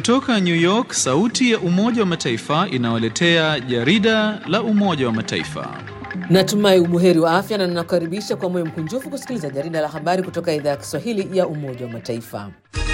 Kutoka New York, sauti ya Umoja wa Mataifa inawaletea jarida la Umoja wa Mataifa. Natumai ubuheri wa afya na ninakukaribisha kwa moyo mkunjufu kusikiliza jarida la habari kutoka idhaa ya Kiswahili ya Umoja wa Mataifa.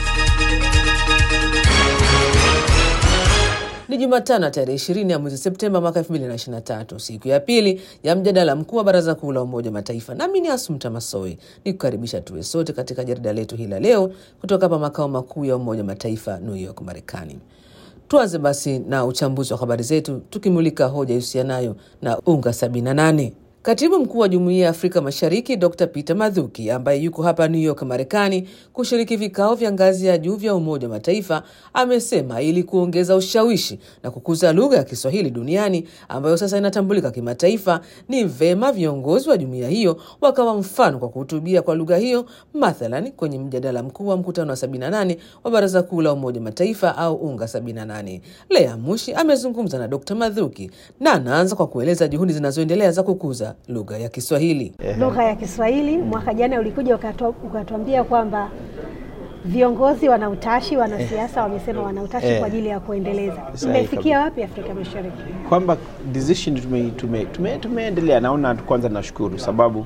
Ni Jumatano tarehe ishirini ya mwezi Septemba mwaka 2023, siku ya pili ya mjadala mkuu wa Baraza Kuu la Umoja wa Mataifa. Nami ni Asumta Masoi ni kukaribisha tuwe sote katika jarida letu hili la leo kutoka hapa makao makuu ya Umoja wa Mataifa, New York, Marekani. Tuanze basi na uchambuzi wa habari zetu tukimulika hoja ihusianayo na UNGA 78. Katibu mkuu wa Jumuiya ya Afrika Mashariki Dr Peter Mathuki, ambaye yuko hapa New York, Marekani, kushiriki vikao vya ngazi ya juu vya Umoja wa Mataifa, amesema ili kuongeza ushawishi na kukuza lugha ya Kiswahili duniani ambayo sasa inatambulika kimataifa, ni vema viongozi wa jumuiya hiyo wakawa mfano kwa kuhutubia kwa lugha hiyo, mathalan kwenye mjadala mkuu wa mkutano wa 78 wa Baraza Kuu la Umoja wa Mataifa au UNGA 78. Lea Mushi amezungumza na Dr Mathuki na anaanza kwa kueleza juhudi zinazoendelea za kukuza lugha ya Kiswahili. Lugha ya Kiswahili mwaka jana ulikuja ukatuambia kwamba viongozi wana utashi, wanasiasa wamesema wana utashi Eh. kwa ajili ya kuendeleza. Sahi Mmefikia wapi Afrika Mashariki? kwamba decision tume, tume, tume, tumeendelea. Naona kwanza nashukuru sababu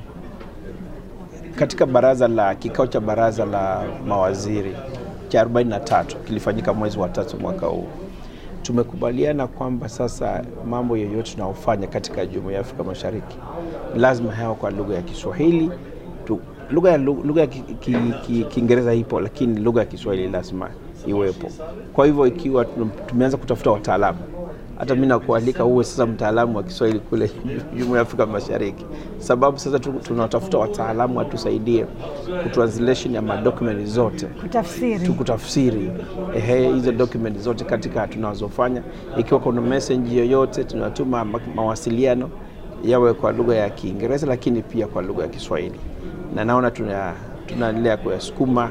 katika baraza la kikao cha baraza la mawaziri cha 43 kilifanyika mwezi wa tatu mwaka huu, tumekubaliana kwamba sasa mambo yoyote tunayofanya katika jumuiya ya Afrika Mashariki lazima yawe kwa lugha ya Kiswahili tu. Lugha ya lugha ya Ki- Ki- Ki- Kiingereza ipo, lakini lugha ya Kiswahili lazima iwepo. Kwa hivyo ikiwa tum- tumeanza kutafuta wataalamu hata mi nakualika uwe sasa mtaalamu wa Kiswahili kule Jumuiya ya Afrika Mashariki, sababu sasa tu- tunatafuta wataalamu watusaidie kutranslation ya madokumenti zote Kutafsiri. tukutafsiri ehe, hizo document zote katika tunazofanya. Ikiwa kuna message yoyote tunatuma ma- mawasiliano yawe kwa lugha ya Kiingereza, lakini pia kwa lugha ya Kiswahili, na naona tuna tunaendelea kuyasukuma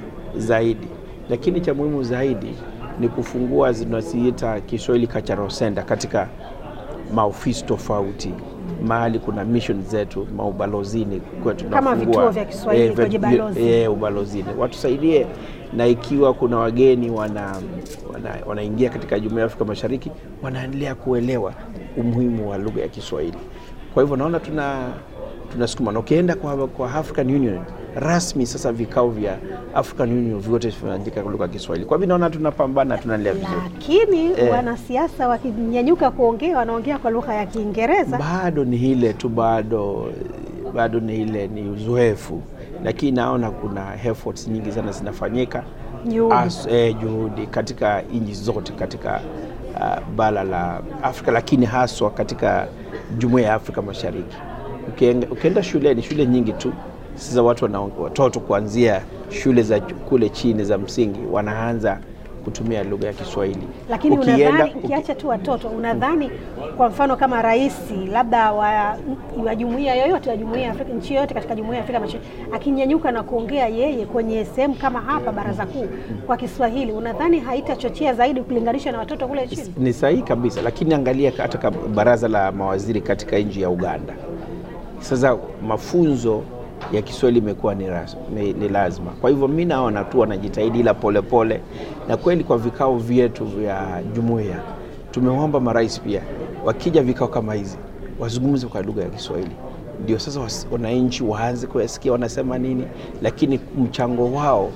zaidi, lakini cha muhimu zaidi ni kufungua zinaziita Kiswahili Cultural Center katika maofisi tofauti mahali kuna mission zetu maubalozini kwa Kama tunafungua- vituo vya Kiswahili eh, kwenye vya- balozi. eh, ubalozini watusaidie, na ikiwa kuna wageni wana wana- wanaingia katika jumuiya ya Afrika Mashariki wanaendelea kuelewa umuhimu wa lugha ya Kiswahili. Kwa hivyo naona tuna tunasukuma na ukienda kwa, kwa African Union rasmi sasa vikao vya African Union vyote vinaandika kwa lugha ya Kiswahili. Kwa hivyo naona tunapambana, tunaendelea vizuri. Lakini Eh. wanasiasa wakinyanyuka kuongea wanaongea kwa lugha ya Kiingereza. bado ni ile tu, bado bado ni ile ni uzoefu, lakini naona kuna efforts nyingi sana zinafanyika Juhudi. As- eh, juhudi katika nchi zote katika uh, bara la Afrika, lakini haswa katika jumuiya ya Afrika Mashariki. Ukienda, ukienda shuleni, shule nyingi tu sasa watu wana, watoto kuanzia shule za kule chini za msingi wanaanza kutumia lugha ya Kiswahili. Lakini Ukienda- unadhani uki- ukiacha tu watoto, unadhani kwa mfano kama rais labda wa, wa jumuiya yoyote wa jumuiya ya Afrika, nchi yoyote katika jumuiya ya Afrika Mashariki akinyanyuka na kuongea yeye kwenye sehemu kama hapa baraza kuu kwa Kiswahili, unadhani haitachochea zaidi ukilinganisha na watoto kule chini? ni sahihi kabisa, lakini angalia hata ka- baraza la mawaziri katika nchi ya Uganda. Sasa mafunzo ya Kiswahili imekuwa ni, ras- ni, ni lazima. Kwa hivyo mi naona tu wanajitahidi, ila polepole, na kweli kwa vikao vyetu vya jumuiya tumeomba marais pia wakija vikao kama hizi wazungumze kwa lugha ya Kiswahili, ndio sasa was- wananchi waanze kuyasikia wanasema nini, lakini mchango wao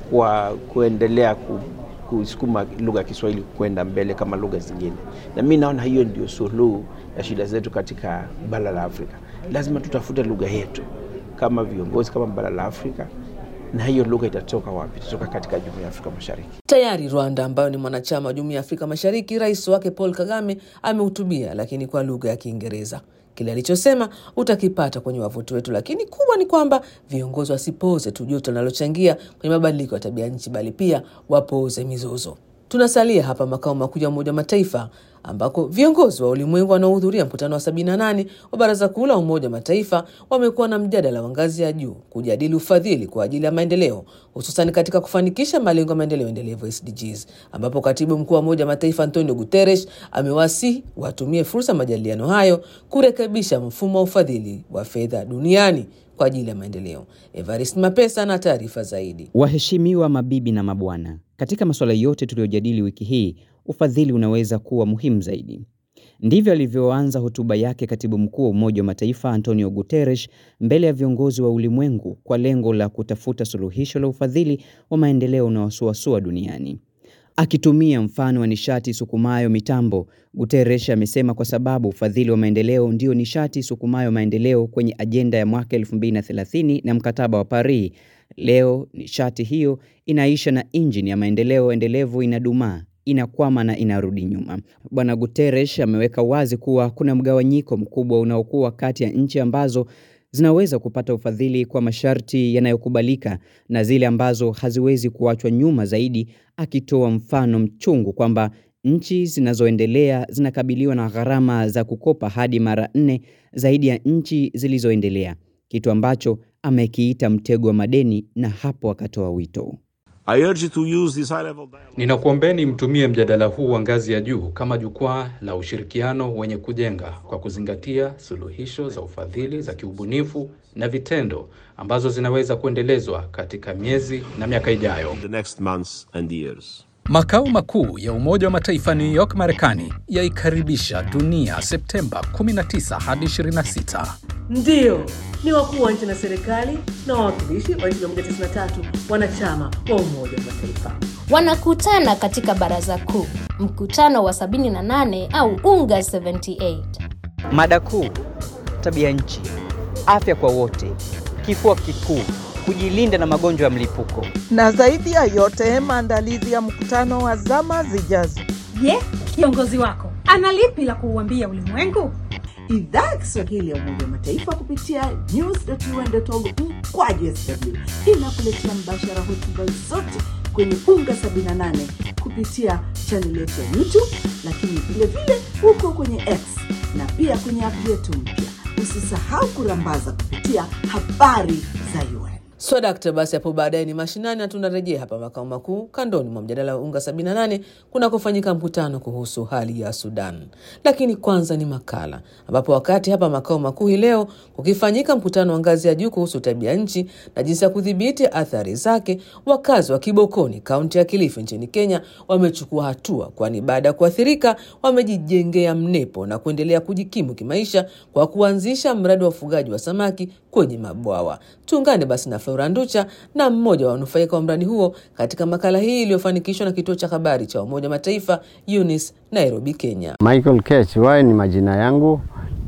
wa kuendelea ku, kusukuma lugha ya Kiswahili kwenda mbele kama lugha zingine, na mi naona hiyo ndio suluhu ya shida zetu katika bara la Afrika. Lazima tutafute lugha yetu kama viongozi, kama bara la Afrika, na hiyo lugha itatoka wapi? Itatoka katika jumuiya ya Afrika Mashariki. Tayari Rwanda ambayo ni mwanachama wa Jumuiya ya Afrika Mashariki, rais wake Paul Kagame amehutubia, lakini kwa lugha ya Kiingereza. Kile alichosema utakipata kwenye wavuti wetu, lakini kubwa ni kwamba viongozi wasipoze tu joto linalochangia kwenye mabadiliko ya tabia nchi, bali pia wapoze mizozo. Tunasalia hapa makao makuu ya Umoja wa Mataifa ambako viongozi wa ulimwengu wanaohudhuria mkutano wa 78 wa Baraza Kuu la Umoja wa Mataifa wamekuwa na mjadala wa ngazi ya juu kujadili ufadhili kwa ajili ya maendeleo, hususan katika kufanikisha malengo ya maendeleo endelevu SDGs, ambapo katibu mkuu wa Umoja wa Mataifa Antonio Guterres amewasihi watumie fursa ya majadiliano hayo kurekebisha mfumo wa ufadhili wa fedha duniani kwa ajili ya maendeleo. Evarist Mapesa na taarifa zaidi. Waheshimiwa mabibi na mabwana, Katika masuala yote tuliyojadili wiki hii, ufadhili unaweza kuwa muhimu zaidi. Ndivyo alivyoanza hotuba yake katibu mkuu wa Umoja wa Mataifa Antonio Guterres mbele ya viongozi wa ulimwengu kwa lengo la kutafuta suluhisho la ufadhili wa maendeleo unaosuasua duniani. Akitumia mfano wa nishati sukumayo mitambo, Guterres amesema kwa sababu ufadhili wa maendeleo ndio nishati sukumayo maendeleo kwenye ajenda ya mwaka 2030 na mkataba wa Paris, leo nishati hiyo inaisha na injini ya maendeleo endelevu inadumaa inakwama na inarudi nyuma. Bwana Guterres ameweka wazi kuwa kuna mgawanyiko mkubwa unaokuwa kati ya nchi ambazo zinaweza kupata ufadhili kwa masharti yanayokubalika na zile ambazo haziwezi kuachwa nyuma zaidi, akitoa mfano mchungu kwamba nchi zinazoendelea zinakabiliwa na gharama za kukopa hadi mara nne zaidi ya nchi zilizoendelea, kitu ambacho amekiita mtego wa madeni, na hapo akatoa wito I urge you to use this high level dialogue. Ninakuombeni mtumie mjadala huu wa ngazi ya juu kama jukwaa la ushirikiano wenye kujenga kwa kuzingatia suluhisho za ufadhili za kiubunifu na vitendo ambazo zinaweza kuendelezwa katika miezi na miaka ijayo. in the next months and years. Makao makuu ya Umoja wa Mataifa New York, Marekani yaikaribisha dunia Septemba 19 hadi 26. Ndiyo, ni wakuu wa nchi na serikali na wawakilishi wa nchi 193 wanachama wa Umoja wa Mataifa. wanakutana katika baraza kuu, mkutano wa 78 au UNGA 78. Mada kuu: tabia nchi, afya kwa wote, kifua kikuu, kujilinda na magonjwa ya mlipuko. na zaidi ya yote maandalizi ya mkutano wa zama zijazo. Je, kiongozi wako ana lipi la kuuambia ulimwengu? Idhaa ya Kiswahili ya Umoja wa Mataifa kupitia news.un.org mkwaju sw inakuletea mbashara hotuba zote kwenye UNGA 78 kupitia chaneli yetu ya YouTube, lakini vile vile huko kwenye X na pia kwenye app yetu mpya. Usisahau kurambaza kupitia habari za UN. So dakta, basi hapo baadaye ni mashinani na tunarejea hapa makao makuu kandoni mwa mjadala wa UNGA 78 kuna kufanyika mkutano kuhusu hali ya Sudan. Lakini kwanza ni makala ambapo wakati hapa makao makuu hii leo kukifanyika mkutano wa ngazi ya juu kuhusu tabia nchi na jinsi ya kudhibiti athari zake, wakazi wa Kibokoni, kaunti ya Kilifi nchini Kenya wamechukua hatua, kwani baada ya kuathirika wamejijengea mnepo na kuendelea kujikimu kimaisha kwa kuanzisha mradi wa ufugaji wa samaki kwenye mabwawa. Tuungane basi na Flora Nducha na mmoja wa wanufaika wa mradi huo katika makala hii iliyofanikishwa na kituo cha habari cha Umoja wa Mataifa UNICE Nairobi, Kenya. Michael Kech wae ni majina yangu,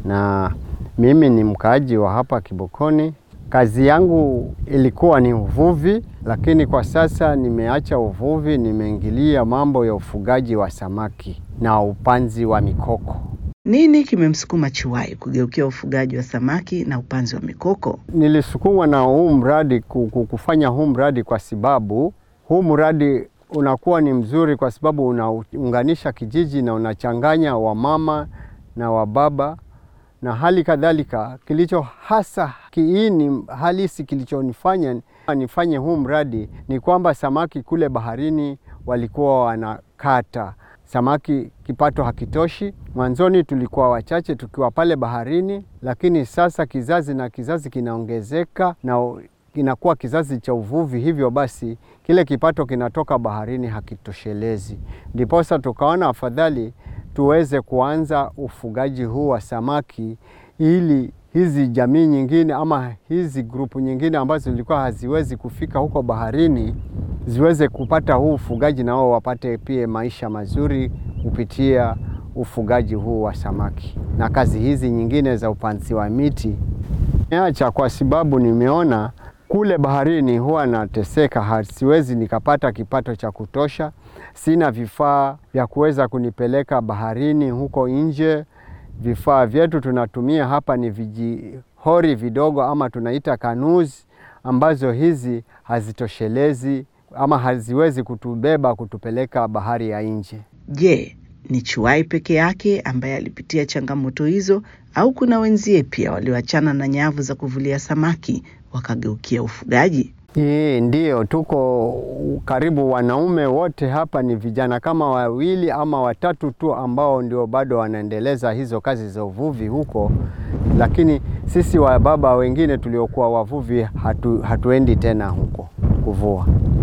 na mimi ni mkaaji wa hapa Kibokoni. Kazi yangu ilikuwa ni uvuvi, lakini kwa sasa nimeacha uvuvi, nimeingilia mambo ya ufugaji wa samaki na upanzi wa mikoko. Nini kimemsukuma Chiwai kugeukia ufugaji wa samaki na upanzi wa mikoko? Nilisukumwa na huu mradi ku- ku- kufanya huu mradi kwa sababu huu mradi unakuwa ni mzuri kwa sababu unaunganisha kijiji na unachanganya wamama na wababa na hali kadhalika. Kilicho hasa kiini halisi kilichonifanya nifanye huu mradi ni kwamba samaki kule baharini walikuwa wanakata samaki, kipato hakitoshi. Mwanzoni tulikuwa wachache tukiwa pale baharini, lakini sasa kizazi na kizazi kinaongezeka na kinakuwa kizazi cha uvuvi, hivyo basi kile kipato kinatoka baharini hakitoshelezi. Ndiposa tukaona afadhali tuweze kuanza ufugaji huu wa samaki ili hizi jamii nyingine ama hizi grupu nyingine ambazo zilikuwa haziwezi kufika huko baharini ziweze kupata huu ufugaji na wao wapate pia maisha mazuri kupitia ufugaji huu wa samaki na kazi hizi nyingine za upanzi wa miti. Niacha kwa sababu nimeona kule baharini huwa nateseka, ha- siwezi nikapata kipato cha kutosha. Sina vifaa vya kuweza kunipeleka baharini huko nje. Vifaa vyetu tunatumia hapa ni vijihori vidogo ama tunaita kanuzi, ambazo hizi hazitoshelezi ama haziwezi kutubeba kutupeleka bahari ya nje. Je, ni Chiwai peke yake ambaye alipitia changamoto hizo au kuna wenzie pia walioachana na nyavu za kuvulia samaki wakageukia ufugaji? Hii ndio tuko karibu wanaume wote hapa ni vijana kama wawili ama watatu tu ambao ndio bado wanaendeleza hizo kazi za uvuvi huko, lakini sisi wa baba wengine tuliokuwa wavuvi hatu, hatuendi tena huko kuvua.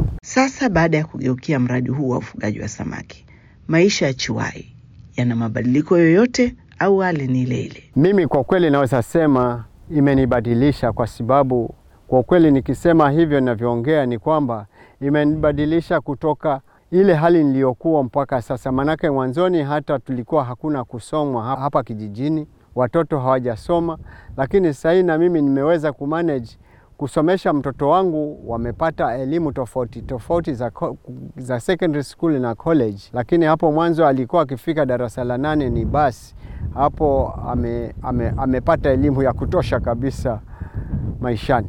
Sasa baada ya kugeukia mradi huu wa ufugaji wa samaki, maisha ya Chiwai yana mabadiliko yoyote au hali ni ile ile? Mimi kwa kweli naweza sema imenibadilisha, kwa sababu kwa kweli nikisema hivyo ninavyoongea ni kwamba imenibadilisha kutoka ile hali niliyokuwa mpaka sasa. Manake mwanzoni hata tulikuwa hakuna kusomwa hapa kijijini, watoto hawajasoma, lakini sasa hivi na mimi nimeweza kumanage kusomesha mtoto wangu. Wamepata elimu tofauti tofauti za, za secondary school na college, lakini hapo mwanzo alikuwa akifika darasa la nane ni basi hapo ame, ame, amepata elimu ya kutosha kabisa maishani.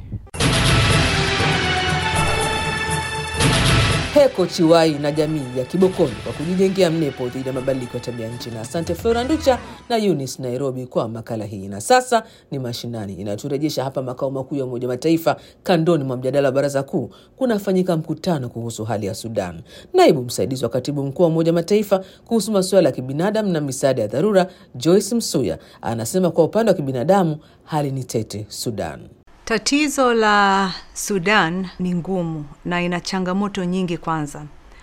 Heko Chiwai na jamii ya Kibokoni kwa kujijengea mnepo dhidi ya mabadiliko ya tabia nchi. Na asante Flora Nducha na Eunice Nairobi kwa makala hii. Na sasa ni mashinani inayoturejesha hapa makao makuu ya Umoja wa Mataifa. Kandoni mwa mjadala wa Baraza Kuu kunafanyika mkutano kuhusu hali ya Sudan. Naibu msaidizi wa katibu mkuu wa Umoja wa Mataifa kuhusu masuala ya kibinadamu na misaada ya dharura Joyce Msuya anasema kwa upande wa kibinadamu hali ni tete Sudan. Tatizo la Sudan ni ngumu na ina changamoto nyingi. Kwanza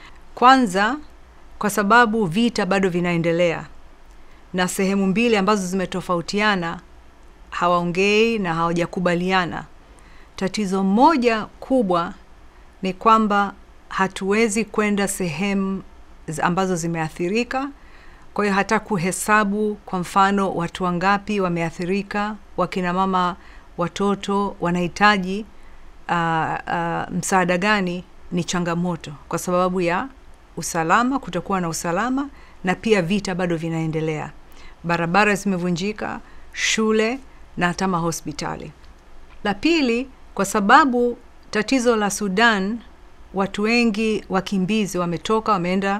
kwanza, kwa sababu vita bado vinaendelea na sehemu mbili ambazo zimetofautiana hawaongei na hawajakubaliana. Tatizo moja kubwa ni kwamba hatuwezi kwenda sehemu ambazo zimeathirika. Kwa hiyo hata kuhesabu, kwa mfano, watu wangapi wameathirika, wakina mama watoto wanahitaji uh, uh, msaada gani, ni changamoto kwa sababu ya usalama, kutokuwa na usalama, na pia vita bado vinaendelea. Barabara zimevunjika, shule na hata mahospitali. La pili, kwa sababu tatizo la Sudan, watu wengi wakimbizi wametoka, wameenda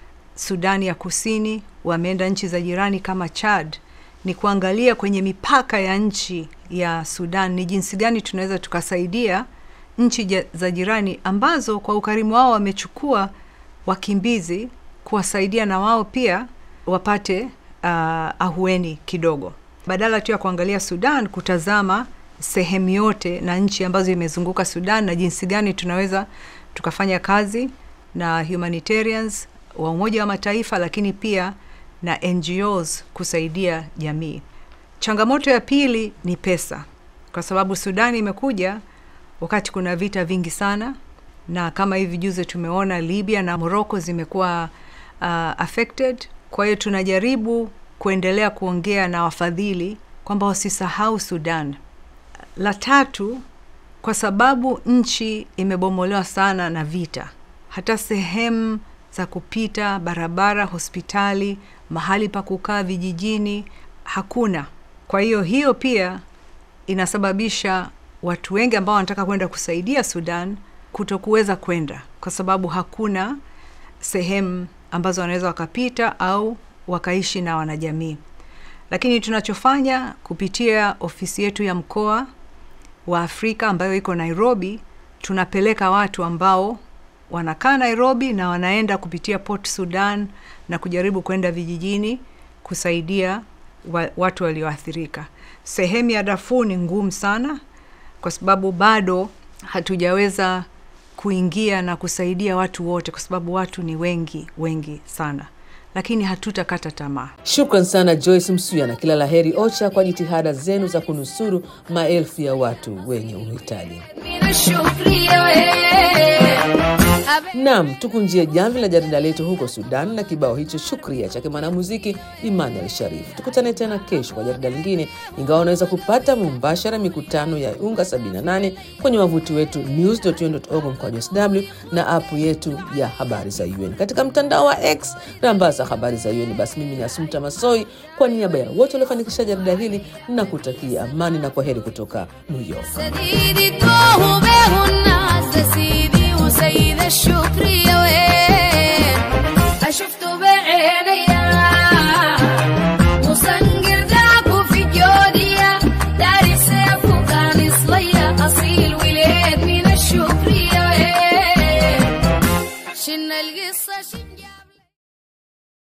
Sudani ya Kusini, wameenda nchi za jirani kama Chad ni kuangalia kwenye mipaka ya nchi ya Sudan ni jinsi gani tunaweza tukasaidia nchi za jirani ambazo kwa ukarimu wao wamechukua wakimbizi, kuwasaidia na wao pia wapate uh, ahueni kidogo, badala tu ya kuangalia Sudan, kutazama sehemu yote na nchi ambazo imezunguka Sudan na jinsi gani tunaweza tukafanya kazi na humanitarians wa Umoja wa Mataifa, lakini pia na NGOs kusaidia jamii. Changamoto ya pili ni pesa, kwa sababu Sudani imekuja wakati kuna vita vingi sana, na kama hivi juzi tumeona Libya na Morocco zimekuwa uh, affected. Kwa hiyo tunajaribu kuendelea kuongea na wafadhili kwamba wasisahau Sudan. La tatu, kwa sababu nchi imebomolewa sana na vita, hata sehemu za kupita, barabara, hospitali, mahali pa kukaa vijijini hakuna. Kwa hiyo hiyo pia inasababisha watu wengi ambao wanataka kwenda kusaidia Sudan kutokuweza kwenda kwa sababu hakuna sehemu ambazo wanaweza wakapita au wakaishi na wanajamii. Lakini tunachofanya kupitia ofisi yetu ya mkoa wa Afrika ambayo iko Nairobi, tunapeleka watu ambao wanakaa Nairobi na wanaenda kupitia Port Sudan na kujaribu kwenda vijijini kusaidia wa, watu walioathirika. Sehemu ya Darfur ni ngumu sana kwa sababu bado hatujaweza kuingia na kusaidia watu wote, kwa sababu watu ni wengi wengi sana, lakini hatutakata tamaa. Shukran sana Joyce Msuya na kila laheri OCHA kwa jitihada zenu za kunusuru maelfu ya watu wenye uhitaji. Nam, tukunjie jamvi la jarida letu huko Sudan na kibao hicho Shukria chake mwanamuziki Emmanuel Sharif. Tukutane tena kesho kwa jarida lingine, ingawa unaweza kupata mumbashara mikutano ya UNGA 78 kwenye wavuti wetu news.un.org mkwaju sw na apu yetu ya habari za UN katika mtandao wa X rambaza habari za UN. Basi mimi ni Asumta Masoi kwa niaba ya wote waliofanikisha jarida hili na kutakia amani na kwa heri kutoka New York. سيد الشكر